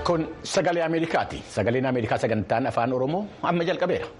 Kun sagalee Ameerikaati. Sagaleen Ameerikaa sagantaan afaan Oromoo amma jalqabeera.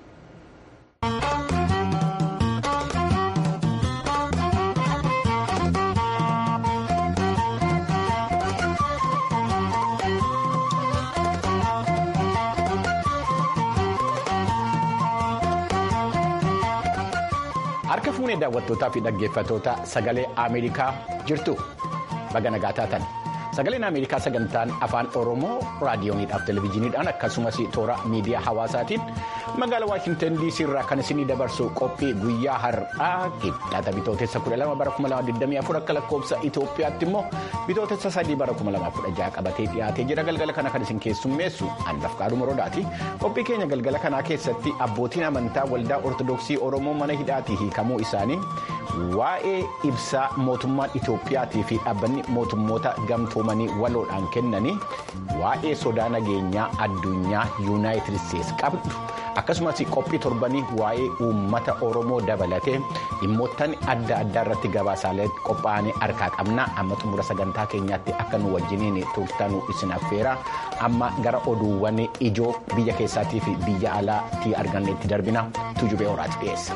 Harka fuunee daawwattootaa fi dhaggeeffattoota sagalee Ameerikaa jirtu baga nagaa taatan. Sagaleen Ameerikaa sagantaan afaan Oromoo raadiyooniidhaaf televezyiiniidhaan akkasumas toora miidiyaa hawaasaatiin magaalaa Waashintan DC irraa kan isinii dabarsu qophii guyyaa har'aa qixxaata bitootessa 12 bara 2024 akka lakkoofsa Itoophiyaatti immoo bitootessa 3 bara 2016 qabatee dhiyaatee jira galgala kana kan isin keessummeessu handaaf qaaduma rodaati. Qophii keenya galgala kanaa keessatti abbootiin amantaa waldaa Ortodoksii Oromoo mana hidhaatii hiikamuu isaanii waa'ee ibsaa mootummaan Itoophiyaatii fi dhaabbanni mootummoota gamtoomanii waloodhaan kennanii waa'ee sodaa nageenyaa addunyaa yuunaayitid isteetsi qabdu akkasumas qophii torbanii waa'ee uummata oromoo dabalatee dhimmoottan adda addaa irratti gabaasaalee qophaa'anii harkaa qabna amma xumura sagantaa keenyaatti akka nu wajjiniin turtanuu isin affeera amma gara oduuwwan ijoo biyya keessaatii fi biyya alaatii arganneetti darbina tujubee horaati dhiyeessa.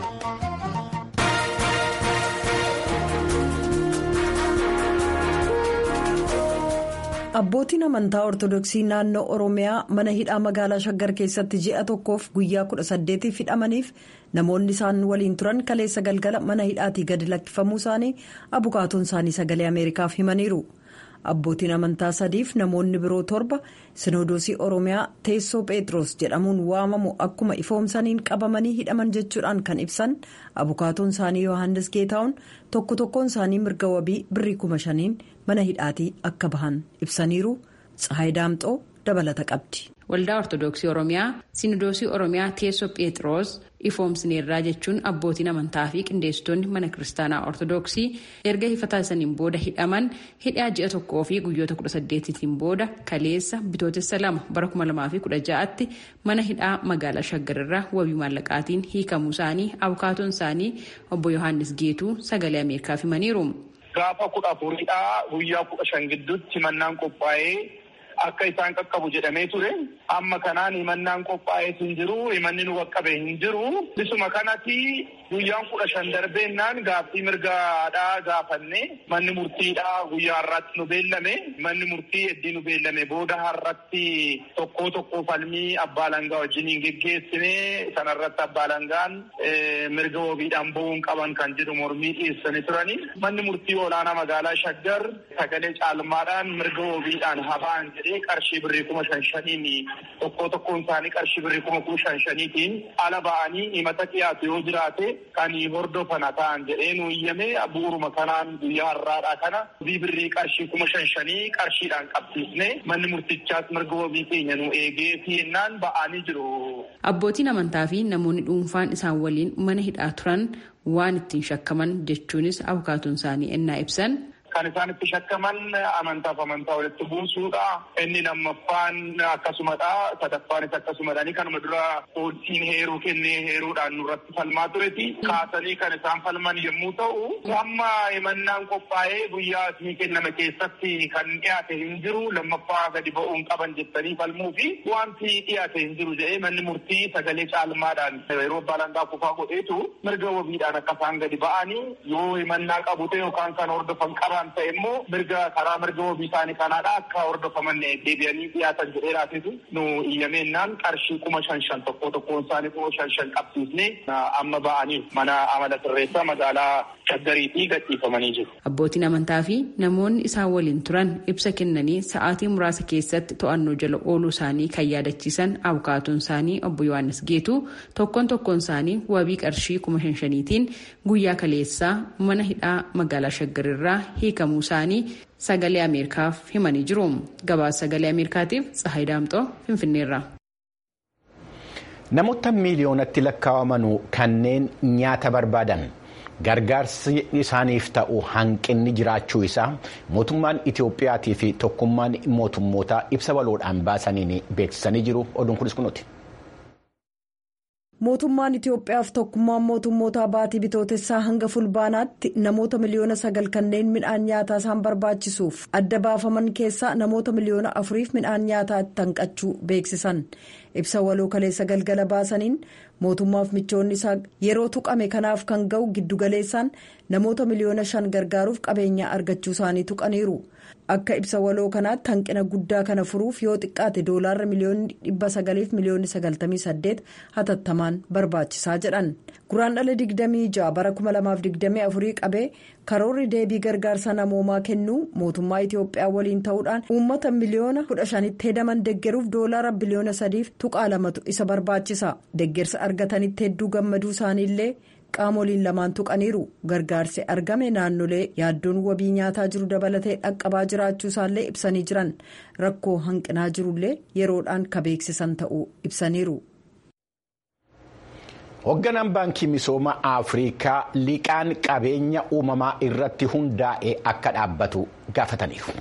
Abbootiin amantaa Ortodoksii naannoo Oromiyaa mana hidhaa magaalaa Shaggar keessatti ji'a tokkoof guyyaa kudha saddeetiif hidhamaniif namoonni isaan waliin turan kaleessa galgala mana hidhaatii gadi lakkifamuu isaanii abukaatoon isaanii sagalee Ameerikaaf himaniiru. Abbootiin amantaa sadiif namoonni biroo torba sinodoosii Oromiyaa teessoo Pheexroos jedhamuun waamamu akkuma ifoomsaniin qabamanii hidhaman jechuudhaan kan ibsan abukaatoon isaanii Yohaannis Geetaa'uun tokko tokkoon isaanii mirga wabii birrii kuma shaniin mana hidhaatii akka bahan ibsaniiru Tsahaay Daamxoo dabalata qabdi. Waldaa Ortodoksii Oromiyaa Sinodoosii Oromiyaa teessoo Pheexroos ifoomsineerraa jechuun abbootiin amantaa fi qindeessitoonni mana kiristaanaa Ortodoksii erga ifa taasisaniin booda hidhaman hidhaa ji'a tokkoo fi guyyoota kudha saddeetitiin booda kaleessa bitootessa lama bara kuma lamaa fi kudha ja'aatti mana hidhaa magaalaa Shaggarirraa wabii maallaqaatiin hiikamuu isaanii abukaatoon isaanii obbo Yohaannis Geetuu sagalee Ameerikaaf himaniiru. Gaafa kudha afuridhaa guyyaa kudha shan gidduutti himannaan qophaa'ee akka isaan qaqqabu jedhamee ture amma kanaan himannaan qophaa'ee hin jiru himanni nu qaqqabe hin jiru bisuma kanatti guyyaan kudha shan darbeennaan gaaffii mirgaadhaa gaafanne manni murtiidhaa guyyaa har'aatti nu beellame manni murtii heddii nu beellame booda har'atti tokkoo tokkoo falmii abbaa langaa wajjiniin geggeessine sanarratti abbaa langaan mirga wabiidhaan bu'uun qaban kan jedhu mormii dhiyeessanii turani manni murtii olaanaa magaalaa shaggar sagalee caalmaadhaan mirga wabiidhaan habaan jedhee qarshii birrii kuma shan shaniin tokkoo tokkoon isaanii qarshii birrii kuma kudha shan shaniitiin ala ba'anii himata dhiyaatu yoo jiraate kan hordofan ta'an jedhee nu iyyame bu'uruma kanaan guyyaa har'aadhaa kana wabii birrii qarshii kuma shan shanii qarshiidhaan qabsiisne manni murtichaas mirga wabii keenya nu eegee fiinnaan ba'anii jiru. Abbootiin amantaa fi namoonni dhuunfaan isaan waliin mana hidhaa turan waan ittiin shakkaman jechuunis abukaatoon isaanii ennaa ibsan. Kan isaan itti shakkaman amantaaf amantaa walitti buusuudha. Inni lammaffaan akkasumadha. Sadaffaanis akkasumadha. Kanuma dura poolisiin heeruu kennee heeruudhaan nurratti falmaa tureti. Kaasanii kan isaan falman yommuu ta'u, amma himannaan qophaa'ee guyyaa isin kenname keessatti kan dhiyaate hin jiru. Lammaffaa gadi ba'uun qaban jettanii falmuu fi wanti dhiyaate hin jiru jedhee manni murtii sagalee caalmaadhaan yeroo abbaa langaa kufaa godheetu mirga wabiidhaan akka isaan gadi ba'anii yoo himannaa qabu ta'e yookaan kan hordofan qaban. waan ta'e immoo mirga karaa mirga wabii isaanii kanaadha akka hordofaman deebi'anii dhiyaatan jedhee laatitu nu iyyameennaan qarshii kuma shan shan tokko tokkoon isaanii kuma shan shan qabsiisne amma ba'anii mana amala sirreessaa magaalaa shaggariitii gadhiifamanii jiru. Abbootiin amantaa fi namoonni isaan waliin turan ibsa kennanii sa'aatii muraasa keessatti to'annoo jala ooluu isaanii kan yaadachiisan abukaatoon isaanii obbo Yohaannis Geetuu tokkoon tokkoon isaanii wabii qarshii kuma shan shaniitiin guyyaa kaleessaa mana hidhaa magaalaa shaggarirraa hiikamuu isaanii sagalee ameerikaaf himanii jiru gabaasa sagalee ameerikaatiif tsahayi daamxoo finfinneerra. namoota miiliyoonatti lakkaa'aman kanneen nyaata barbaadan gargaarsi isaaniif ta'u hanqinni jiraachuu isaa mootummaan itiyoophiyaatii fi tokkummaan mootummootaa ibsa waloodhaan baasaniin beeksisanii jiru oduun kunis kunuuti. mootummaan itiyoophiyaaf tokkummaan mootummootaa baatii bitootessaa hanga fulbaanaatti namoota miliyoona sagal kanneen midhaan nyaataa isaan barbaachisuuf adda baafaman keessaa namoota miliyoona afuriif midhaan nyaataa itti hanqachuu beeksisan ibsa waloo kaleessa galgala baasaniin mootummaaf michoonni isaa yeroo tuqame kanaaf kan ga'u giddugaleessaan namoota miliyoona shan gargaaruuf qabeenyaa argachuu isaanii tuqaniiru. akka ibsa waloo kanaatti hanqina guddaa kana furuuf yoo xiqqaate doolaarra miliyoonni dhibba sagaliif miliyoonni sagaltamii saddeet hatattamaan barbaachisaa jedhan guraan dhala digdamii ja'a bara kuma lamaaf digdamii afurii qabee karoorri deebii gargaarsa namoomaa kennuu mootummaa itiyoophiyaa waliin ta'uudhaan uummata miliyoona kudha shanitti hedaman deggeruuf doolaara biliyoona sadiif tuqaa lamatu isa barbaachisa deggersa argatanitti hedduu gammaduu isaaniillee. qaamoliin lamaan tuqaniiru gargaarsi argame naannolee yaaddoon wabii nyaataa jiru dabalatee dhaqqabaa jiraachuu isaallee ibsanii jiran rakkoo hanqinaa jirullee yeroodhaan ka beeksisan ta'uu ibsaniiru. hoogganaan baankii misooma afrikaa liqaan qabeenya uumamaa irratti hundaa'e akka dhaabbatu gaafataniiru.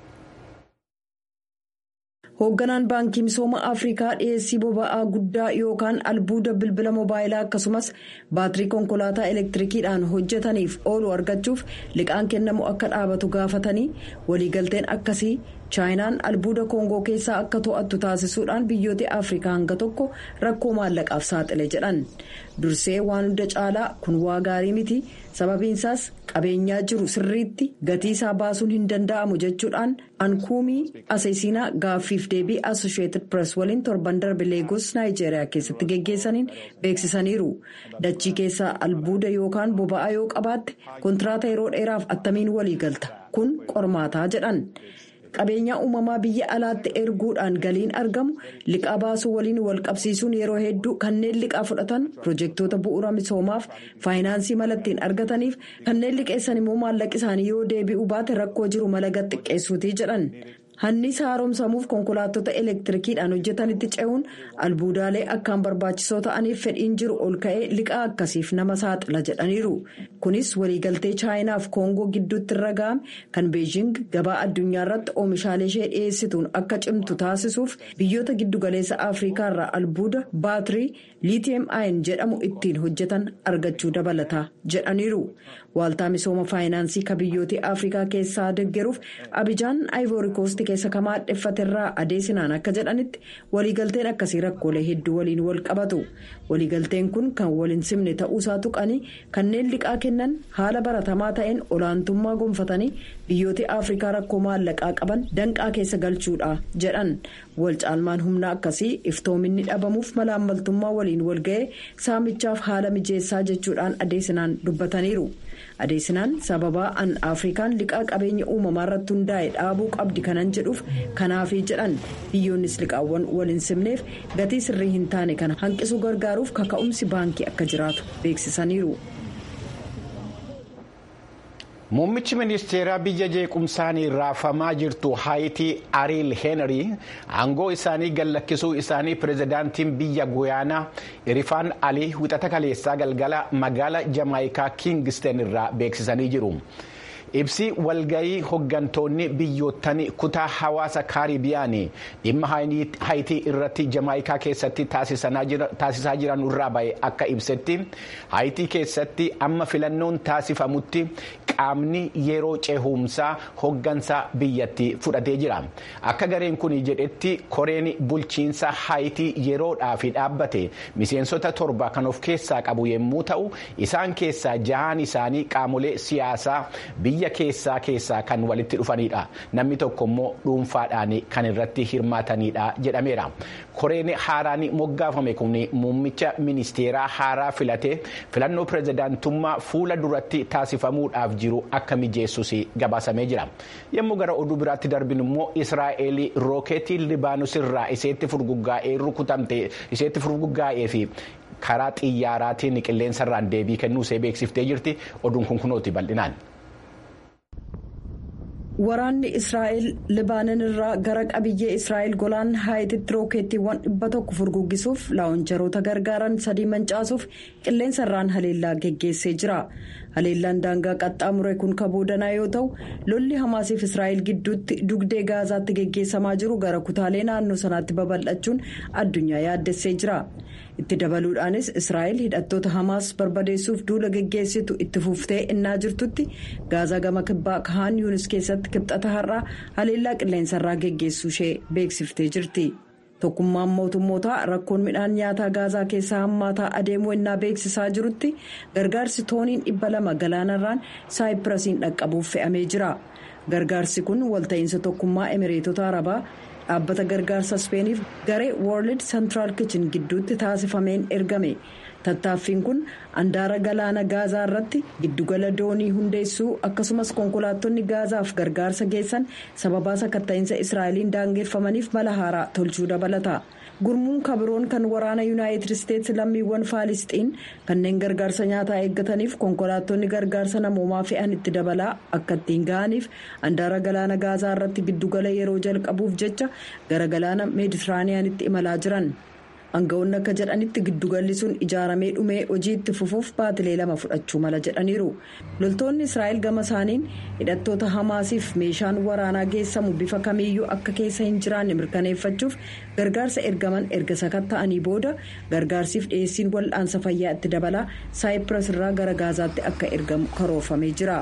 hoogganaan baankii misooma afrikaa dhiyeessii boba'aa guddaa yookaan albuuda bilbila moobaayilaa akkasumas baatirii konkolaataa elektirikiidhaan hojjetaniif oolu argachuuf liqaan kennamu akka dhaabatu gaafatanii waliigalteen akkasii chaayinaan albuuda koongoo keessaa akka to'attu taasisuudhaan biyyoota afrikaa hanga tokko rakkoo maallaqaaf saaxile jedhan dursee waan hunda caalaa kun waa gaarii miti sababiinsaas qabeenyaa jiru sirriitti gatii isaa baasuun hin danda'amu jechuudhaan ankuumii aseesinaa gaaffiif deebii asosheetid pirees waliin torban darbe leegos naayijeeriyaa keessatti geggeessaniin beeksisaniiru dachii keessaa albuuda yookaan boba'aa yoo qabaatte kontiraata yeroo dheeraaf attamiin waliigalta kun qormaataa jedhan. qabeenyaa uumamaa biyya alaatti erguudhaan galiin argamu liqaa baasuu waliin wal qabsiisuun yeroo hedduu kanneen liqaa fudhatan pirojektoota bu'uura misoomaaf faayinaansii malattiin argataniif kanneen liqeessan immoo maallaqi isaanii yoo deebi'u baate rakkoo jiru mala gad xiqqeessuutii jedhan. hanniisa haaromsamuuf konkolaattota elektirikiidhaan hojjetanitti ce'uun albuudaalee akkaan barbaachisoo ta'aniif fedhiin jiru ol ka'ee liqaa akkasiif nama saaxila jedhaniiru kunis waliigaltee chaayinaaf koongoo gidduutti irra ga'ame kan beejing gabaa addunyaa irratti oomishaalee ishee dhiyeessituun akka cimtu taasisuuf biyyoota giddugaleessa afrikaa irraa albuuda baatirii liitiyem ayin jedhamu ittiin hojjetan argachuu dabalata jedhaniiru waaltaa misooma faayinaansii ka biyyoota afrikaa keessaa deggeruuf abijaan aayivoorikoosti keessa kamaadheffate irraa adeesinaan akka jedhanitti waliigalteen akkasii rakkoolee hedduu waliin wal qabatu waliigalteen kun kan waliin simne ta'uusaa tuqanii kanneen liqaa kennan haala baratamaa ta'een olaantummaa gonfatanii biyyoota afrikaa rakkoo maallaqaa qaban danqaa keessa galchuudha jedhan wal caalmaan humna akkasii iftoominni dhabamuuf malaammaltummaa waliin walga'ee saamichaaf haala mijeessaa jechuudhaan adeesinaan dubbataniiru. adeesinaan sababaa an afrikaan liqaa qabeenya uumamaa irratti hundaa'e dhaabuu qabdi kanan jedhuuf kanaafii jedhan biyyoonnis liqaawwan waliin simneef gatii sirrii hin taane kana hanqisuu gargaaruuf kaka'umsi baankii akka jiraatu beeksisaniiru. muummichi ministeeraa biyya jeequmsaan raafamaa jirtu haayitii ariil heenrii aangoo isaanii gallakkisuu isaanii pirezidaantiin biyya guyaanaa irifaan alii wixata kaleessaa galgala magaala jamaayikaa kiingisten irraa beeksisanii jiru. ibsi walgayii hoggantoonni biyyoottan kutaa hawaasa kaaribiyaanii dhimma haayitii irratti jamaayikaa keessatti taasisaa jiran irraa ba'e akka ibsetti haayitii keessatti amma filannoon taasifamutti qaamni yeroo ceehumsaa hoggansa biyyatti fudhatee jira akka gareen kun jedhetti koreen bulchiinsa haayitii yeroodhaaf dhaabbate miseensota torba kan of keessaa qabu yommuu ta'u isaan keessaa jahaan isaanii qaamolee siyaasaa biyya. biyya keessaa keessaa kan walitti dhufanidha namni tokko immoo dhuunfaadhaan kan irratti hirmaatanidha jedhameera koreen haaraan moggaafame kun muummicha ministeeraa haaraa filatee filannoo pirezidaantummaa fuula duratti taasifamuudhaaf jiru akka mijeessus gabaasamee jira yommuu gara oduu biraatti darbinu immoo israa'el rookeetii libaanus irraa iseetti furguggaa'ee rukutamte iseetti furguggaa'ee fi karaa xiyyaaraatiin qilleensarraan deebii kennuu isee beeksiftee jirti oduun kun kunooti bal'inaan. waraanni israa'el libaanon irraa gara qabiyyee israa'el golaan haayititti rookeettiiwwan dhibba tokko furguggisuuf laawuncharoota gargaaran sadii mancaasuuf qilleensa irraan haleellaa geggeessee jira haleellaan daangaa qaxxaamure kun kaboodanaa yoo ta'u lolli hamaasiif israa'el gidduutti dugdee gaazaatti geggeessamaa jiru gara kutaalee naannoo sanaatti babal'achuun addunyaa yaaddessee jira. itti dabaluudhaanis israa'el hidhattoota hamaas barbadeessuuf duula geggeessitu itti fuftee innaa jirtutti gaazaa gama kibbaa kahaan yuunis keessatti kibxata har'aa haleellaa qilleensarraa geggeessuu ishee beeksiftee jirti tokkummaan mootummootaa rakkoon midhaan nyaataa gaazaa keessaa hammaataa adeemuu innaa beeksisaa jirutti gargaarsi tooniin dhibba lama galaanarraan saayipirasiin dhaqqabuuf fe'amee jira gargaarsi kun walta'iinsa tokkummaa emireetota arabaa. dhaabbata gargaarsa ispeeniif garee woorlid santraal kichin gidduutti taasifameen ergame tattaaffiin kun andaara galaana gaazaa irratti giddugala doonii hundeessuu akkasumas konkolaattonni gaazaaf gargaarsa geessan sababaa sakatta'iinsa israa'eliin daangeffamaniif mala haaraa tolchuu dabalata gurmuun kabiroon kan waraana yuunaayitid isteetsi lammiiwwan faalisxiin kanneen gargaarsa nyaataa eeggataniif konkolaattonni gargaarsa namoomaa fe'an itti dabalaa akka ittiin ga'aniif andaara galaana gaazaa irratti giddugala yeroo jalqabuuf jecha gara galaana meeditiraaniyaanitti imalaa jiran. Aangawoonni akka jedhanitti giddugalli sun ijaaramee dhumee hojii itti fufuuf baatilee lama fudhachuu mala jedhaniiru loltoonni israa'el gama isaaniin hidhattoota hamaasiif meeshaan waraanaa geessamu bifa kamiiyyuu akka keessa hin jiraanne mirkaneeffachuuf gargaarsa ergaman erga sakatta'anii booda gargaarsiif dhiyeessiin wal'aansa fayyaa itti dabalaa saayipiras irraa gara gaazaatti akka ergamu karoorfamee jira.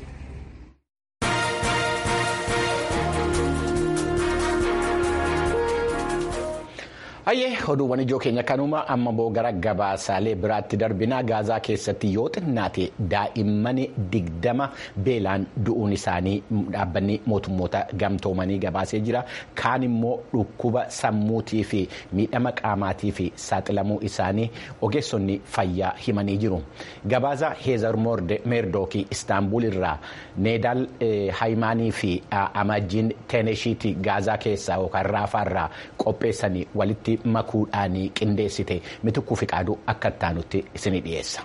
Hayyee oduuwwan ijoo keenya kanuma amma boo gara gabaasaalee biraatti darbinaa gaazaa keessatti yoo xinnaate daa'imman digdama beelaan du'uun isaanii dhaabbanni mootummoota gamtoomanii gabaasee jira kaan immoo dhukkuba sammuutii fi miidhama qaamaatii fi saaxilamuu isaanii ogeessonni fayyaa himanii jiru gabaasa heezar meerdookii istaanbul irraa needaal haayimaanii fi amajjiin teeneshiitii gaazaa keessaa yookaan raafaarraa qopheessanii walitti. makuudhaan qindeessite mitukuu fi qaaduu akka ittaanutti isinii dhiyeessa.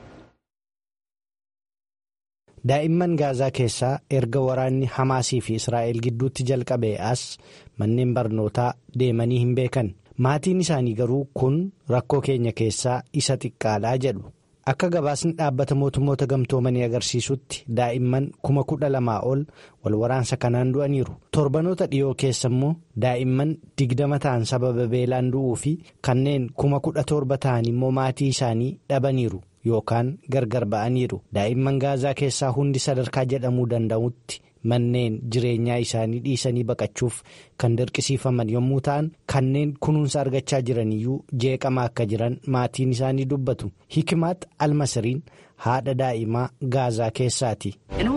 daa'imman gaazaa keessaa erga waraanni hamaasii fi israa'el gidduutti jalqabee as manneen barnootaa deemanii hin beekan maatiin isaanii garuu kun rakkoo keenya keessaa isa xiqqaadhaa jedhu akka gabaasni dhaabbata mootummoota gamtoomanii agarsiisutti daa'imman kuma kudha lamaa ol wal waraansa kanaan du'aniiru torbanoota dhiyoo keessa immoo daa'imman digdama ta'an sababa beelaan du'uu fi kanneen kuma kudha torba ta'an immoo maatii isaanii dhabaniiru yookaan gargar ba'aniiru daa'imman gaazaa keessaa hundi sadarkaa jedhamuu danda'utti manneen jireenyaa isaanii dhiisanii baqachuuf kan dirqisiifaman yommuu ta'an kanneen kunuunsa argachaa jiraniyyuu jeeqama akka jiran maatiin isaanii dubbatu hikimaat almasiriin haadha daa'imaa gaazaa keessaati.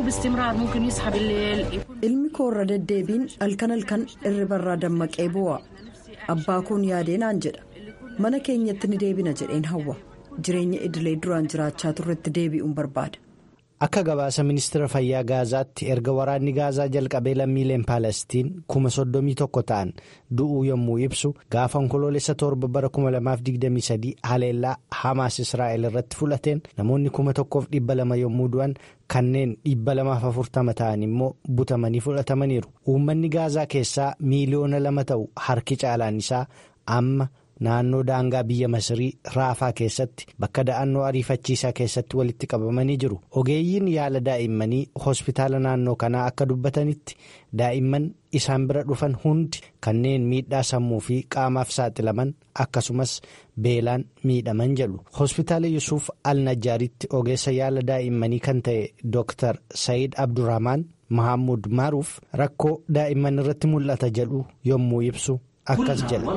ilmi koorra deddeebiin halkan halkan irribarraa dammaqee bu'a abbaa kun yaadee naan jedha mana keenyatti ni deebina jedheen hawwa jireenya idilee duraan jiraachaa turretti deebi'uun barbaada. akka gabaasa ministeera fayyaa gaazaatti erga waraanni gaazaa jalqabee lammiileen paalestiin kuma soddomii tokko ta'an du'uu yommuu ibsu gaafa onkoloolessa torba bara 2023 haleellaa hamaas israa'el irratti fudhateen namoonni kuma tokkoof dhibba lama yommuu du'an kanneen dhibba lamaaf afurtama ta'an immoo butamanii fudhatamaniiru uummanni gaazaa keessaa miiliyoona lama ta'u harki caalaan isaa amma. naannoo daangaa biyya masirii raafaa keessatti bakka da'annoo ariifachiisaa keessatti walitti qabamanii jiru ogeeyyiin yaala daa'immanii hospitaala naannoo kanaa akka dubbatanitti daa'imman isaan bira dhufan hundi kanneen miidhaa sammuu fi qaamaaf saaxilaman akkasumas beelaan miidhaman jedhu hospitaala yusuuf al najjaaritti ogeessa yaala daa'immanii kan ta'e dooktar sayid abdurrahmaan mahammud maaruuf rakkoo daa'imman irratti mul'ata jedhu yommuu ibsu. akkas jedha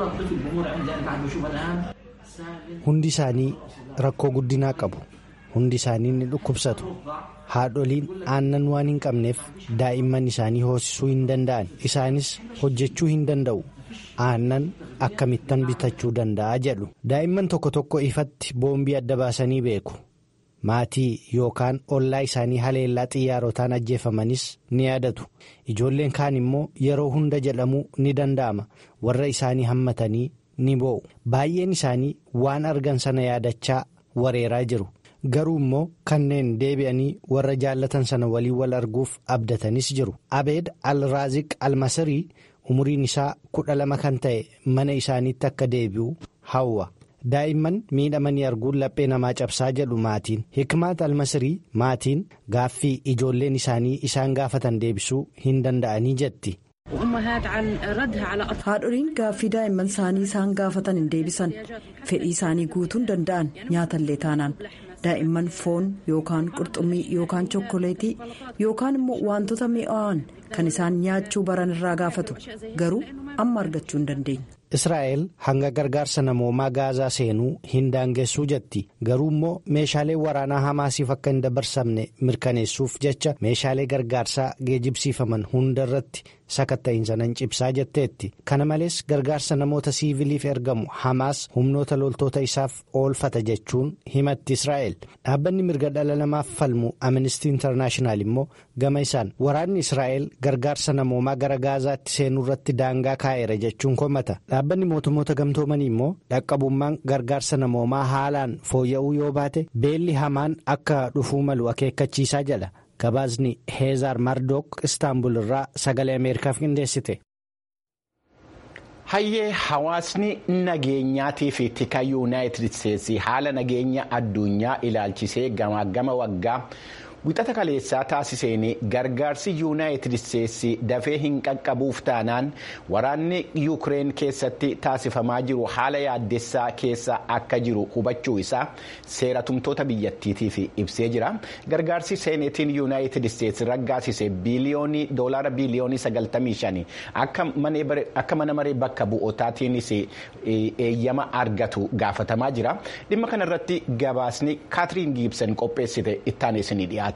hundi isaanii rakkoo guddinaa qabu hundi isaanii ni dhukkubsatu haadholiin aannan waan hin qabneef daa'imman isaanii hoosisuu hin danda'an isaanis hojjechuu hin danda'u aannan akkamittan bitachuu danda'a jedhu daa'imman tokko tokko ifatti boombii adda baasanii beeku. maatii yookaan ollaa isaanii haleellaa xiyyaarotaan ajjeefamanis ni yaadatu ijoolleen kaan immoo yeroo hunda jedhamuu ni danda'ama warra isaanii hammatanii ni boo'u baay'een isaanii waan argan sana yaadachaa wareeraa jiru garuu immoo kanneen deebi'anii warra jaallatan sana waliin wal arguuf abdatanis jiru abeed al-raaziq al-masirii umuriin isaa kudha lama kan ta'e mana isaaniitti akka deebi'u hawwa. daa'imman miidhamanii arguun laphee namaa cabsaa jedhu maatiin hikmaat almasirii maatiin gaaffii ijoolleen isaanii isaan gaafatan deebisuu hin danda'anii jetti. haadholiin gaaffii daa'imman isaanii isaan gaafatan hin deebisan fedhii isaanii guutuu hin danda'an nyaatallee taanaan daa'imman foon yookaan qurxummii yookaan chokkoleetii yookaan immoo wantoota mi'aawan kan isaan nyaachuu baran irraa gaafatu garuu amma argachuu hin dandeenye. Israa'el hanga gargaarsa namoomaa gaazaa seenuu hin daangessuu jetti garuu immoo meeshaalee waraanaa hamaasiif akka hin dabarsamne mirkaneessuuf jecha meeshaalee gargaarsaa geejibsiifaman hunda irratti sakatta'iinsa nan cibsaa jetteetti kana malees gargaarsa namoota siiviliif ergamu hamaas humnoota loltoota isaaf oolfata jechuun himatti Israa'el dhaabbanni mirga dhala namaaf falmu amnistii intarnaashinaal immoo gama isaan waraanni Israa'el gargaarsa namoomaa gara gaazaatti seenuu irratti daangaa kaa'eera jechuun komata. dhaabbanni mootummoota gamtoomanii immoo dhaqqabummaan gargaarsa namoomaa haalaan fooyya'uu yoo baate beelli hamaan akka dhufuu malu akeekkachiisaa jedha gabaasni heezaar mardook istaanbul irraa sagalee ameerikaaf qindeessite. hayyee hawaasni nageenyaatii fi tika yuunaayitid isteetsi haala nageenya addunyaa ilaalchisee gama waggaa. wixata kaleessaa taasiseen gargaarsi yuunaayitid isteetsi dafee hin qaqqabuuf taanaan waraanni yuukireen keessatti taasifamaa jiru haala yaaddessaa keessa akka jiru hubachuu isaa seera tumtoota biyyattiitiif ibsee jira gargaarsi seenetiin yuunaayitid isteetsi raggaasise biiliyoonii doolaara biiliyoonii 95 akka mana maree bakka bu'ootaatiinis eeyyama argatu gaafatamaa jira dhimma kanarratti gabaasni kaatiriin giibsan qopheessite ittaanees ni dhiyaata.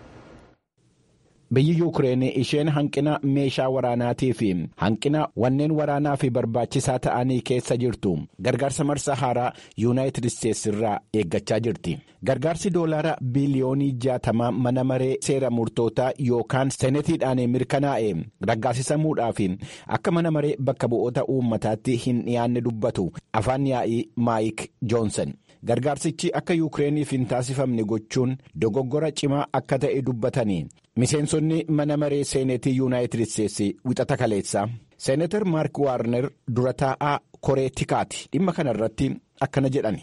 biyyi yuukireen isheen hanqina meeshaa waraanaatii fi hanqina wanneen waraanaa fi barbaachisaa ta'anii keessa jirtu gargaarsa marsa haaraa yuunaayitid isteetsi irraa eeggachaa jirti gargaarsi doolaara biiliyoonii jaatamaa mana maree seera murtootaa yookaan seenetiidhaan mirkanaa'e raggaasisamuudhaaf akka mana maree bakka bu'oota uummataatti hin dhiyaanne dubbatu afaan yaa'ii maayik joonsan. gargaarsichi akka yuukireeniif hin taasifamne gochuun dogoggora cimaa akka ta'e dubbatanii miseensonni mana maree seenetii yuunaayitid isteetsi wixata kaleessa seenetar maark waarner dura taa'aa koreetikaati dhimma kana irratti akkana jedhan.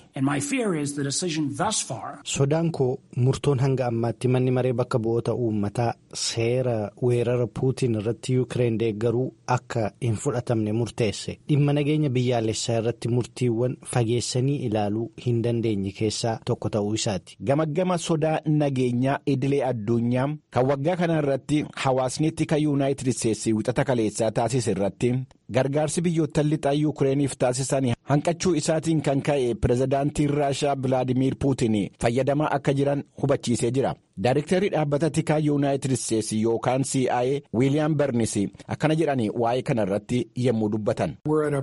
sodaan koo murtoon hanga ammaatti manni maree bakka bu'oota uummataa seera weerara puutiin irratti yuukireen deeggaruu akka hin fudhatamne murteesse dhimma nageenya biyyaalessaa irratti murtiiwwan fageessanii ilaaluu hin dandeenye keessaa tokko ta'uu isaati. gamaggama sodaa nageenyaa idilee addunyaa kan waggaa kana irratti hawaasni tika yuunaayitid isteetsi wixata kaleessaa taasise irratti gargaarsi biyyoota lixaa yuukireeniif taasisan hanqachuu isaatiin kan ka'e pirezidaantiin raashaa bilaadimiir puutiin fayyadamaa akka jiran hubachiisee jira. Daayiriktarri dhaabbata tikaa yuunaayitid isteetsi yookaan CIA wiiliyaam bernis akkana jedhanii waa'ee kana irratti yommuu dubbatan.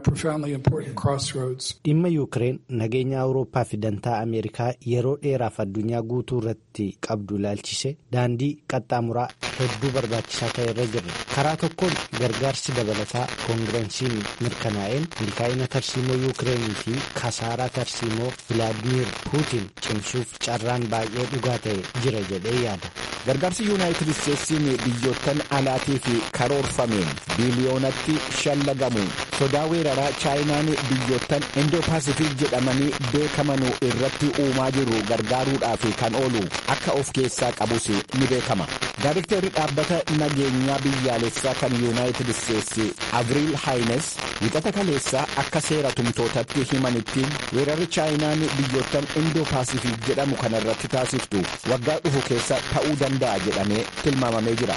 dhimma yuukireen nageenya awurooppaa fi dantaa ameerikaa yeroo dheeraaf addunyaa guutuu irratti qabdu ilaalchise daandii qaxxaamuraa hedduu barbaachisaa ta'e irra jirra karaa tokkoon gargaarsi dabalataa koongireesiin mirkanaa'een milkaa'ina tarsiimoo yuukireenii fi kasaaraa tarsiimoo vilaadimiir puutiin cimsuuf carraan baay'ee dhugaa ta'e jira jedhe. gargaarsi yuunaayitid isteetsiin biyyoottan alaatii fi karoorfameen biiliyoonatti shallagamu sodaa weeraraa chaayinaan biyyoottan indoopaasifiik jedhamanii beekamanuu irratti uumaa jiru gargaaruudhaaf kan oolu akka of keessaa qabus ni beekama daayiriktarri dhaabbata nageenyaa biyyaalessaa kan yuunaayitid isteetsi avriil haayines wixata kaleessaa akka seera tumtootatti himanitti weerarri chaayinaan biyyoottan indoopaasifiik jedhamu kanarratti taasiftu waggaa dhufu keessa ta'uu danda'a jedhamee tilmaamamee jira.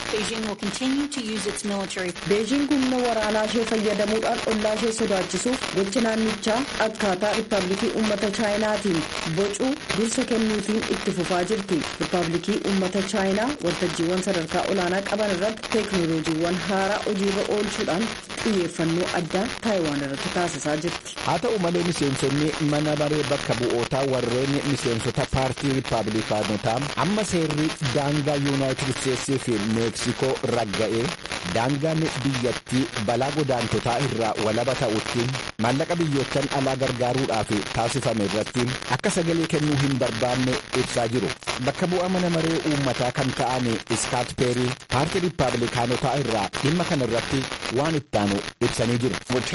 beejiing humna waraanaa ishee fayyadamuudhaan ollaa ishee sodaachisuuf gocha naannichaa akkaataa riippaabilikii uummata chaayinaatiin bocuu dursa kennuutiin itti fufaa jirti riippaabilikii uummata chaayinaa waltajjiiwwan sadarkaa olaanaa qaban irratti teeknooloojiiwwan haaraa hojiirra oolchuudhaan xiyyeeffannoo addaa taayiwaan irratti taasisaa jirti. haa ta'u malee miseensonni mana maree bakka bu'ootaa warreen miseensota paartii riippaabilikaanotaa amma seerri daangaa yuunaayitid isteetsii fi meeksikoo ragga'ee daangaan biyyattii balaa godaantotaa irraa walaba ta'utti maallaqa biyyoottan alaa gargaaruudhaaf taasifame irratti akka sagalee kennuu hin barbaanne ibsaa jiru bakka bu'aa mana maree uummataa kan ta'an iskaat peerii paartii riippaabilikaanotaa irraa dhimma kana irratti waan ittaanu ibsanii jiru.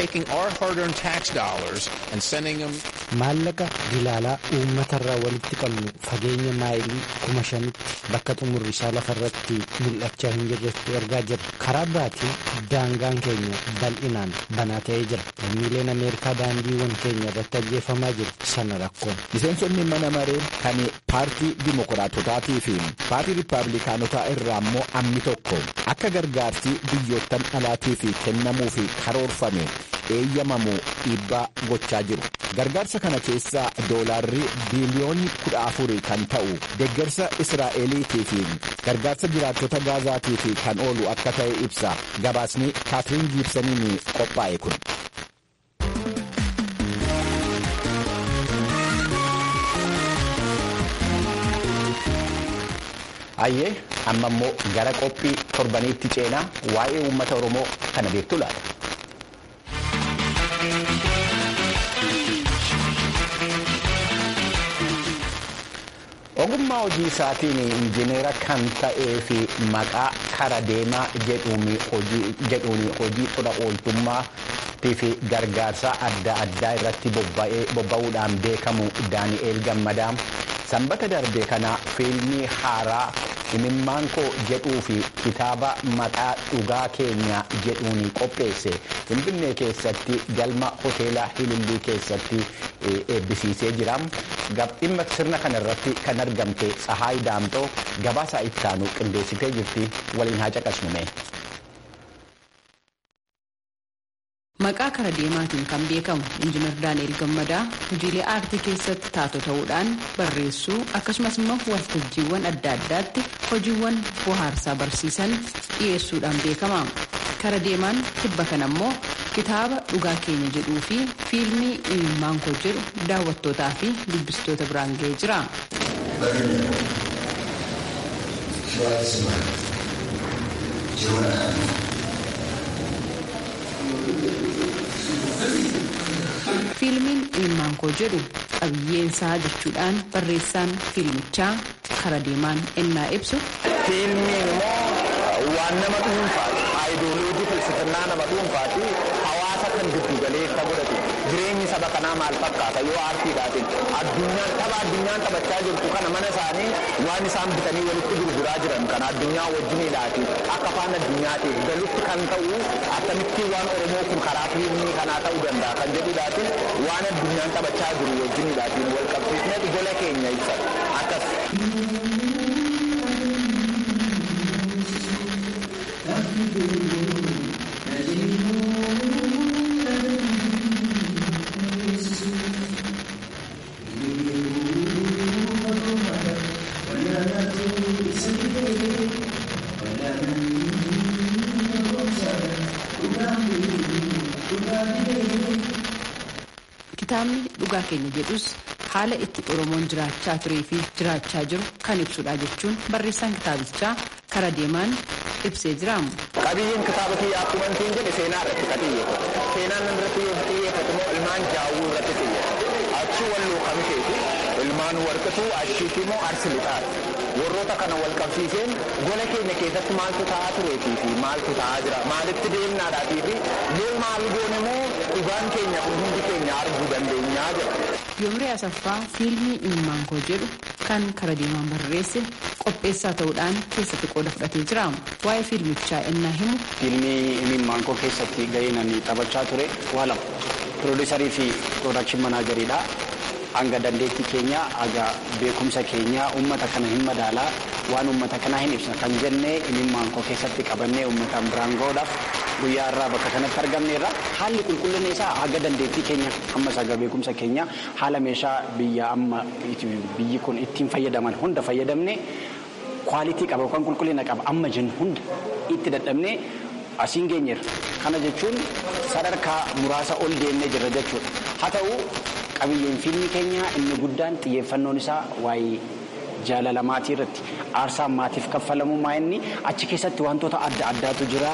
maallaqa dilaalaa uummatarraa walitti qabnu fageenya maayilii kuma shanitti bakka xumurri isaa lafarratti mul'achaa hin jirretti ergaa jira karaa biraatiin daangaan keenya bal'inaan banaa ta'ee jira lammiileen ameerikaa daandiiwwan keenya irratti ajjeefamaa jiru sana rakkoon. miseensonni mana maree kan paartii dimokiraatotaatii fi paartii riippaabilikaanotaa irraa immoo amni tokko akka gargaarsi biyyoottan alaatii fi kennamuu fi karoorfame eeyyamamu dhiibbaa gochaa jiru gargaarsa kana keessaa doolaarri biiliyoonni kudha afurii kan ta'u deeggarsa israa'eliitii fi gargaarsa jiraattota gaazaatii fi kan oolu akka ta'e ibsa gabaasni kaatiriin giibsaniin qophaa'e kun. Ayyee amma immoo gara qophii torbaniitti ceenaa waa'ee uummata Oromoo kana beektu laata. Ogummaa hojii isaatiin injineera kan ta'ee fi maqaa kara deemaa jedhuun hojii tola ooltummaa fi gargaarsa adda addaa irratti bobba'uudhaan beekamu Daani'eel Gammadaa sanbata darbe kana fiilmii haaraa imimmaan koo jedhuu fi kitaaba maqaa dhugaa keenya jedhuun qopheesse finfinnee keessatti galma hoteela hilillii keessatti eebbisiisee jira dhimma sirna kana irratti kan argamte tsahaay daamxoo gabaasaa ittaanu qindeessitee jirti waliin haa caqasnume. Maqaa kara deemaatiin kan beekamu Injiinar Daani'el Gammadaa hojiilee aartii keessatti taatoo ta'uudhaan barreessuu akkasumas immoo waltajjiiwwan adda addaatti hojiiwwan bohaarsaa barsiisan dhiyeessuudhaan beekama. Kara deemaan tibba kana immoo kitaaba dhugaa keenya jedhuu fi fiilmii imimmaan koo jedhu daawwattootaa fi dubbistoota biraan ga'ee jira. fiilmiin imimmaan koo jedhu qabiyyeensaa jechuudhaan barreessaan fiilmichaa kara deemaan ennaa ibsu. Fiilmiin immoo waan nama dhuunfaati. Aayidooloojii filsifannaa nama dhuunfaati. Hawaasa kan giddu galeessa godhate. Jireenyi saba kanaa maal fakkaata yoo aartiidhaatiin. Addunyaan tapha addunyaan taphachaa jirtu kana mana isaanii waan isaan bitanii walitti gurguraa jiran kan addunyaa wajjiniidhaati. Akka afaan addunyaatiif galutti kan ta'u akkamitti waan Oromoo kun karaa fiilmii kanaa ta'uu danda'a kan jedhudhaatiin waan addunyaan taphachaa jiru wajjiniidhaatiin wal qabsiifneeti gola keenya ibsa. Akkas. Kitaabni dhugaa keenya jedhus haala itti Oromoon jiraachaa turee fi jiraachaa jiru kan ibsudha jechuun barreessaan kitaabichaa kara deemaan ibsee jira. Qabiyyeen kitaaba kiyyaa akkuma hin jedhe seenaa irratti kan xiyyeeffatu. Seenaan nan irratti yoo xiyyeeffatu immoo ilmaan jaawuu irratti xiyyeeffatu. Achi walloo kamiseeti ilmaan warqatuu achiiti immoo arsi lixaati. Warroota kana wal qabsiiseen gola keenya keessatti maaltu ta'aa tureetii fi maaltu ta'aa jira maalitti deemnaadhaatii fi yoo maal goone immoo dhugaan keenya kun hundi keenya arguu dandeenyaa jira. Yoomrii Asaffaa fiilmii imimmaan koo jedhu kan kara deemaan barreesse qopheessaa ta'uudhaan keessatti qooda fudhatee jira. Waa'ee fiilmichaa ennaa himu. Fiilmii imimmaan koo keessatti gaheen ani taphachaa ture waa lama. Piroodeesarii fi piroodakshin manaajeriidha. Hanga dandeettii keenya hanga beekumsa keenya uummata kana hin madaalaa waan uummata kanaa hin ibsina kan jennee imimmaan koo keessatti qabannee uummataan biraan gahuudhaaf guyyaa irraa bakka kanatti argamneerra haalli qulqullina isaa haga dandeettii keenya ammas haga beekumsa keenya haala meeshaa biyya amma biyyi kun ittiin fayyadaman hunda fayyadamne kwaalitii qaba yookaan qulqullina qaba amma jennu hunda itti dadhabnee asiin geenyeerra. Kana jechuun sadarkaa muraasa ol deemnee jirra jechuudha. Haa ta'u qabiyyeen fiilmii keenyaa inni guddaan xiyyeeffannoon isaa waa'ee jaalala maatii irratti aarsaan maatiif kaffalamummaa inni achi keessatti wantoota adda addaatu jira.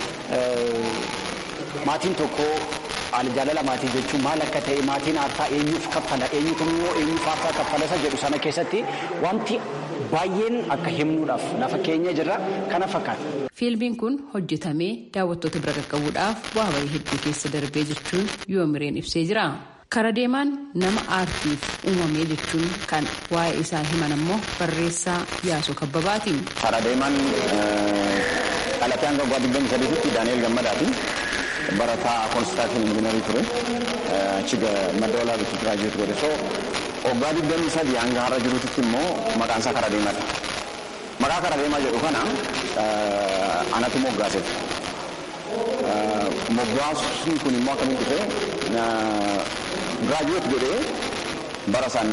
Maatiin tokko jaalala maatii jechuun maal akka ta'e maatiin aarsaa eenyuuf kaffala eenyutu immoo eenyuuf aarsaa kaffala isa jedhu sana keessatti wanti baay'een akka himnuudhaaf lafa keenya jirra kana fakkaata. Fiilmiin kun hojjetamee daawwattoota bira qaqqabuudhaaf bu'aa bahii hedduu keessa darbee jechuun yoomireen ibsee jira. Kara deemaan nama aartiif uumamee jechuun kan waa'ee isaa himan ammoo barreessaa Yaasoo Kabbabaati. Kara deemaan dhalatee hanga waggaa 23tti Daani'eel Gammadaati. Barataa koonistiraakshን injiinarii ture. Achi madda olaanaatti giraajuweet godhe. So waggaa 23 hanga har'a jirutti immoo maqaan isaa kara deemaadha. Maqaa kara deemaa jedhu kana anatu moggaaseef. Moggaasni kun immoo akkamitti dhufe giraajuweet godhee bara san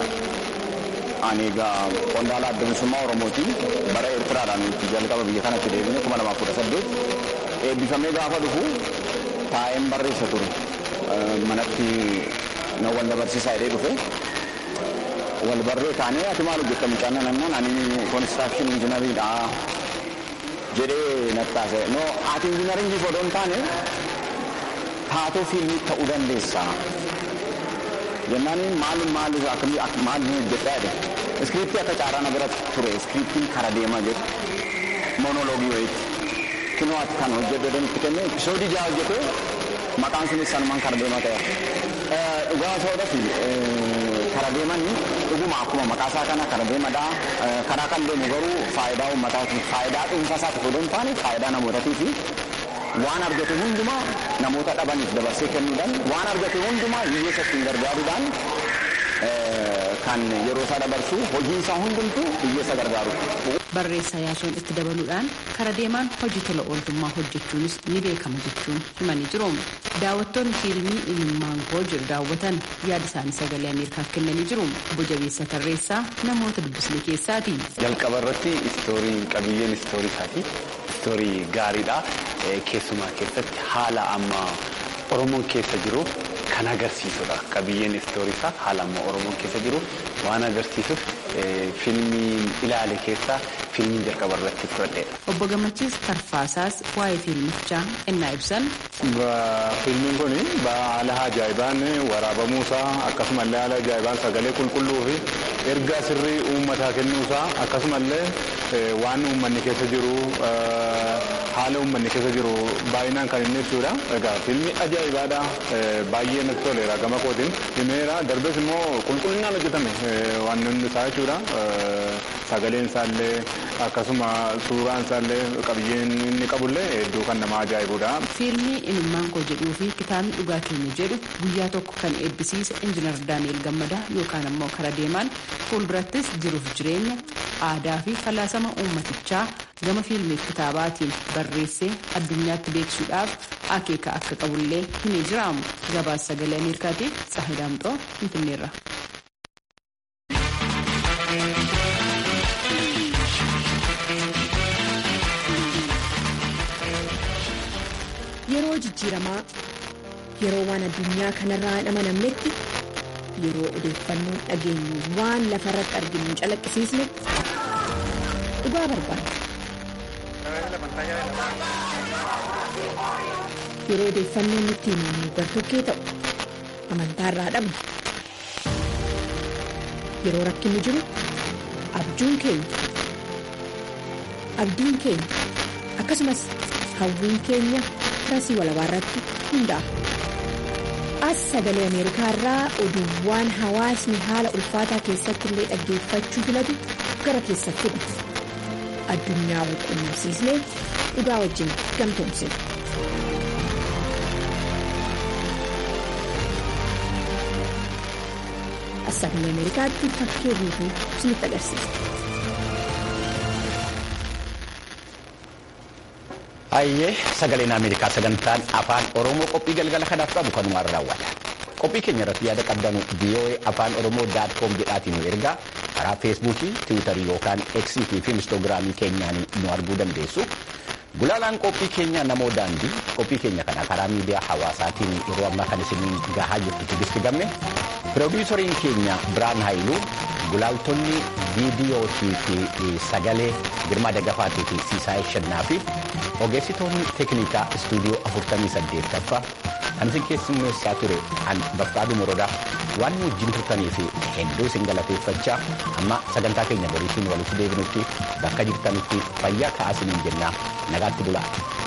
ani egaa qondaala adda bilisummaa Oromooti bara Eertiraadhaan jalqaba biyya kanatti deebine kuma lamaaf kudha saddeet eebbifamee gaafa dhufu taa'een barreessa ture manatti na wal dabarsiisaa jedhee dhufe wal barree taanee ati maal hojjetta mucaan nannaan ani koonistiraakshን injiinariidha jedhee nattaase no ati injiinaringii odoo hin taane taatoo fiilmii ta'uu dandeessa jennaan maal maal akkamii maal hojjedhaa jedhe iskiriiptii akka caaraa na bira ture iskiriiptiin kara deemaa jedhu moonoloogii wayiiti kinoo ati kan hojjedhu itti kenne episoodii jaha hojjete maqaan sunis sanumaan kara deemaa ta'e dhugaa soodhafi kara deemanii dhuguma akkuma maqaa isaa kana kara deemadhaa karaa kan deemu garuu faayidaa uummataati faayidaa dhuunfaa isaatiif odoo hin taane faayidaa namootaatiifi waan argate hundumaa namoota dhabaniif dabarsee kennuudhaan waan argate hundumaa hiyyeessa ittiin gargaaruudhaan kan yeroo isaa dabarsu hojii isaa hundumtuu hiyyeessa gargaaru. Barreessaa Yaasoon itti dabaluudhaan kara deemaan hojii tola ooltummaa hojjechuunis ni beekama jechuun himanii jiru. Daawwattoonni fiilmii Ilmaan koo jedhu daawwatan yaada isaanii sagalee Ameerikaaf kennanii jiru. Obbo Jabeessa Tarreessaa namoota dubbisne keessaati. Jalqaba irratti istoorii qabiyyeen istoorii isaati. Istoorii gaariidha. Keessumaa keessatti haala amma Oromoon keessa jiru kan agarsiisudha. Qabiyyeen istoorii isaa haala amma Oromoon keessa jiru waan agarsiisuuf fiilmiin ilaale keessaa fiilmiin jalqaba irratti fudhadheedha. Obbo Gammachiis Tarfaasaas waa'ee fiilmichaa innaa ibsan. Fiilmiin kun haala ajaa'ibaan waraabamuusaa akkasumallee haala ajaa'ibaan sagalee qulqulluu fi ergaa sirrii uummataa kennuusaa akkasumallee waan uummanni keessa jiru haala uummanni keessa jiru baay'inaan kan inni ibsudha. Egaa fiilmi ajaa'ibaadha. Baay'ee natti toleera gama kootiin himeera darbes immoo qulqullinaan hojjetame waan hundi isaa jechuudha. Sagaleen isaallee akkasuma suuraan isaallee qabiyyeen inni qabullee hedduu kan nama ajaa'ibudha. Fiilmii Ilmaan koo jedhuu fi kitaabni dhugaa keenya jedhu guyyaa tokko kan eebbisiise Injiinar Daani'el Gammadaa yookaan ammoo kara deemaan fuuldurattis jiruuf jireenya aadaa fi falaasama uummatichaa gama fiilmiif kitaabaatiin barreessee addunyaatti beeksisuudhaaf akeeka akka qabullee himee jira. Gabaasa sagalee Ameerikaatiif Tsahidaamxoo Finfinneerra. Yeroo jijjiiramaa yeroo waan addunyaa kanarraa hin amanamnetti yeroo odeeffannoon dhageenyu waan lafa irratti arginu hin calaqqisiisne dhugaa barbaada. Yeroo odeeffannoon nutti himamu gartokkee ta'u amantaarraa dhabna. Yeroo rakkinni jiru abjuun keenya abdiin keenya akkasumas hawwiin keenya rasii walabaa irratti hundaa'a. As sagalee Ameerikaa irraa oduuwwan hawaasni haala ulfaataa keessatti illee dhaggeeffachuu filatu gara keessatti dhufu. Addunyaa walqunnamsiisnee dhugaa wajjin gamtoomsina. As sagalee Ameerikaatti fakkee guutuu isinitti agarsiisa. Ayyee sagaleen Ameerikaa sagantaan afaan Oromoo qophii galgala kanaaf qabu kanumaan raawwata. Qophii keenya irratti yaada qabdanu VOA afaan Oromoo daat koom jedhaatiin nu ergaa karaa feesbuukii, tiwiitarii yookaan eksii fi inistoogiraamii keenyaan nu arguu dandeessu. Gulaalaan qophii keenya namoo daandii qophii keenya kana karaa miidiyaa hawaasaatiin yeroo ammaa kan isin gahaa jirtu tigisti gamme piroodyusariin keenya Biraan Haayiluu gulaaltonni viidiyootii fi sagalee girmaa dagafaatii fi siisaa shannaa fi ogeessitoonni teeknikaa istuudiyoo 48ffaa kan isin keessummeessaa ture an Bafqaaduu Morodaa waan nu wajjin turtanii fi hedduu isin galateeffachaa amma sagantaa keenya boriitiin walitti deebinutti bakka jirtanitti fayyaa ka'aa isiniin jennaa nagaatti bulaa.